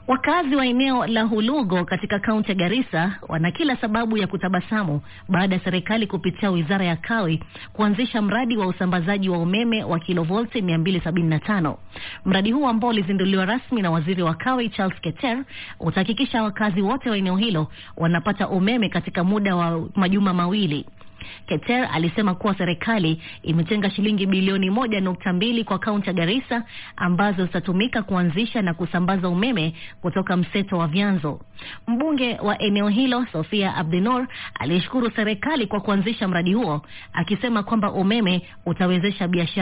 Wakazi wa eneo la Hulugo katika kaunti ya Garissa wana kila sababu ya kutabasamu baada ya serikali kupitia wizara ya kawi kuanzisha mradi wa usambazaji wa umeme wa kilovolti 275. Mradi huu ambao ulizinduliwa rasmi na waziri wa kawi Charles Keter utahakikisha wakazi wote wa eneo hilo wanapata umeme katika muda wa majuma mawili. Keter alisema kuwa serikali imetenga shilingi bilioni moja nukta mbili kwa kaunti ya Garissa ambazo zitatumika kuanzisha na kusambaza umeme kutoka mseto wa vyanzo. Mbunge wa eneo hilo Sofia Abdinur alishukuru serikali kwa kuanzisha mradi huo akisema kwamba umeme utawezesha biashara